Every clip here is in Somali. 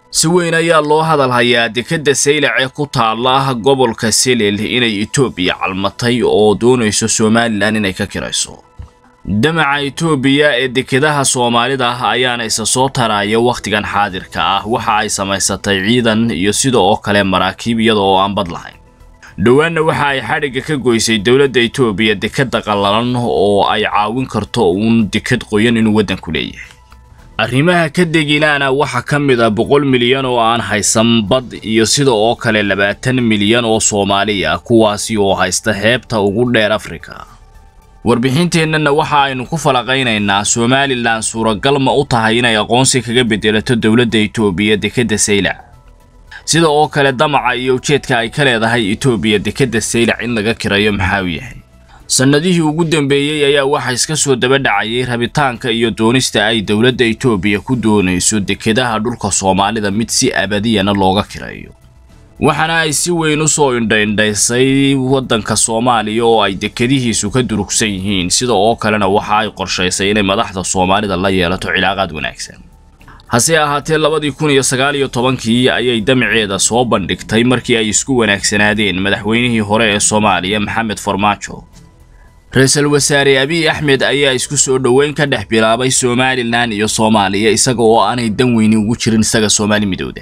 si weyn ayaa loo hadal hayaa dekedda saylac ee ku taala gobolka selel inay etoobiya calmatay oo doonayso somalilan inay ka kirayso damaca etoobiya ee dekedaha soomaalida ah ayaana isa soo taraya wakhtigan xaadirka ah waxa ay samaysatay ciidan iyo sida oo kale maraakiib iyada oo aan bad lahayn dhowaanna waxa ay xadhigga ka goysay dowladda etoobiya dekeda qallalan oo ay caawin karto uun deked qoyan inuu waddanku leeyahay arrimaha ka degilaana waxaa ka mid ah boqol milyan oo aan haysan bad iyo sida oo kale labaatan milyan oo soomaali ah kuwaasi oo haysta heebta ugu dheer afrika warbixinteennana waxa aynu ku falaqaynaynaa somalilan suuragal ma u tahay inay aqoonsi kaga bedelato dowladda etoobiya dekedda saylac sida oo kale damaca iyo ujeedka ay ka leedahay etoobiya dekedda saylac in laga kirayo maxaa u yahay sannadihii ugu dambeeyey ayaa waxaa iska soo daba dhacayay rabitaanka iyo doonista ay dowladda etoobiya ku doonayso dekedaha dhulka soomaalida mid si abadiyana looga kirayo waxaana ay si weyn u soo indhaindhaysay waddanka soomaaliya oo ay dekedihiisu ka durugsan yihiin sida oo kalena waxa ay qorshaysay inay madaxda soomaalida la yeelato cilaaqaad wanaagsan hase ahaatee labadii kun iyo sagaal iyo tobankii ayay damaceeda soo bandhigtay markii ay isku wanaagsanaadeen madaxweynihii hore ee soomaaliya maxamed farmaajo ra-iisul wasaare abiy axmed ayaa isku soo dhoweyn ka dhex bilaabay somalilan iyo soomaaliya isaga oo aanay dan weyni ugu jirin isaga soomaali midowda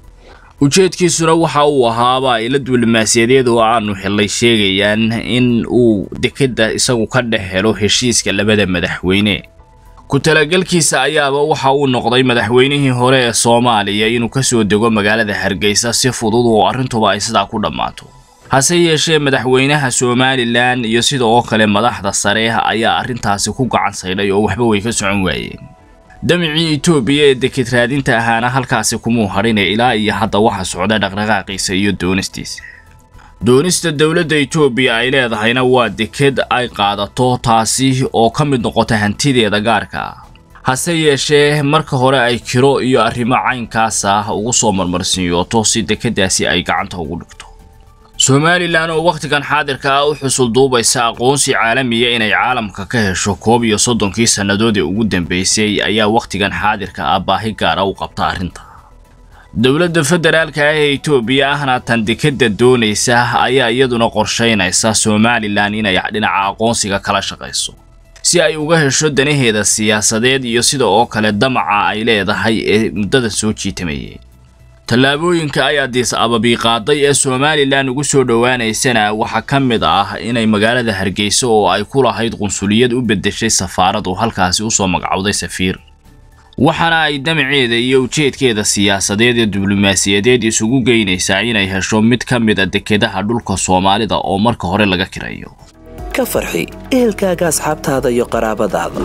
ujeedkiisuna waxa uu ahaaba ila diblomaasiyadeed oo aanu helay sheegayaan in uu dekedda isagu ka dhex helo heshiiska labada madaxweyne ku talagalkiisa ayaaba waxa uu noqday madaxweynihii hore ee soomaaliya inuu ka soo dego magaalada hargeysa si fudud oo arrintuba ay sidaa ku dhammaato hase yeeshee madaxweynaha somalilan iyo sida oo kale madaxda sare ayaa arrintaasi ku gacan saydhay oo waxba way ka socon waayeen damicii etoobiya ee deked raadinta ahaana halkaasi kumuu hadhine ilaa iyo hadda waxa socda dhaqdhaqaaqiisa iyo doonistiisa doonista dowladda etoobiya ay leedahayna waa deked ay qaadato taasi oo ka mid noqota hantideeda gaarka ah hase yeeshee marka hore ay kiro iyo arrimo caynkaas ah ugu soo marmarsiiyooto si dekeddaasi ay gacanta ugu dhigto somalilan oo wakhtigan xaadirka ah u xusul duubaysa aqoonsi caalamiya inay caalamka ka hesho koob iyo soddonkii sannadood ee ugu dambeysay ayaa wakhtigan xaadirka ah baahi gaara u qabta arrinta dowladda federaalka ah ee etoobiya ahna tan dekedda doonaysa ayaa iyaduna qorshaynaysa somalilan inay dhinaca aqoonsiga kala shaqayso si ay uga hesho danaheeda siyaasadeed iyo sida oo kale damaca ay leedahay ee muddada soo jiitamayay tallaabooyinka ay adiis ababii qaaday ee somalilan ugu soo dhowaanaysana waxaa ka mid ah inay magaalada hargeysa oo ay ku lahayd qunsuliyad u beddeshay safaarad oo halkaasi usoo magacowday safiir waxaana ay damaceeda iyo ujeedkeeda siyaasadeed ee diblomaasiyadeed isugu geynaysaa inay hesho mid ka mid a dekedaha dhulka soomaalida oo marka hore laga kirayo ka farxi ehelkaaga asxaabtaada iyo qaraabadaada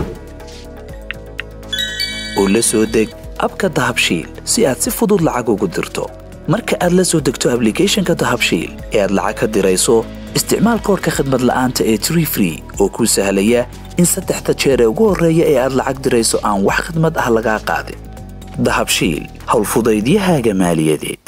oo la soo deg abka dahabshiil si aad si fudud lacag ugu dirto marka aad la soo degto ablicathonka dahabshiil ee aad lacag ka dirayso isticmaal koorka khadmad la'aanta ee tree free oo kuu sahlaya in saddexda jeer ee ugu horreeya ee aad lacag dirayso aan wax khadmad ah lagaa qaadin dahabshiil howlfudaydiyahaaga maaliyadeed